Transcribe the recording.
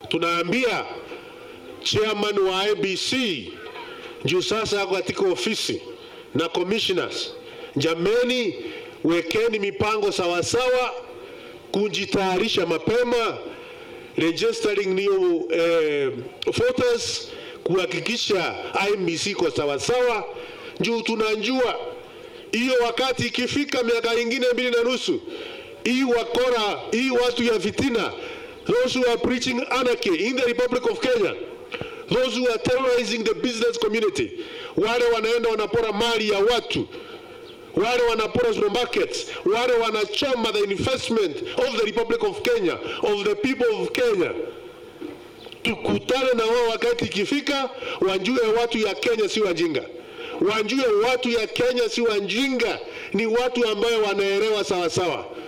tunaambia chairman wa IBC juu sasa ako katika ofisi na commissioners, jameni, wekeni mipango sawasawa, kujitayarisha mapema, registering new eh, voters, kuhakikisha IBC iko sawasawa, juu tunajua hiyo wakati ikifika miaka ingine mbili na nusu hii wakora hii watu ya fitina those who are preaching anarchy in the Republic of Kenya those who are terrorizing the business community wale wanaenda wanapora mali ya watu wale wanapora supermarkets wale wanachoma the investment of the Republic of Kenya of the people of Kenya tukutane na wao wakati ikifika, wajue watu ya Kenya si wajinga, wajue watu ya Kenya si wajinga, ni watu ambayo wanaelewa sawasawa.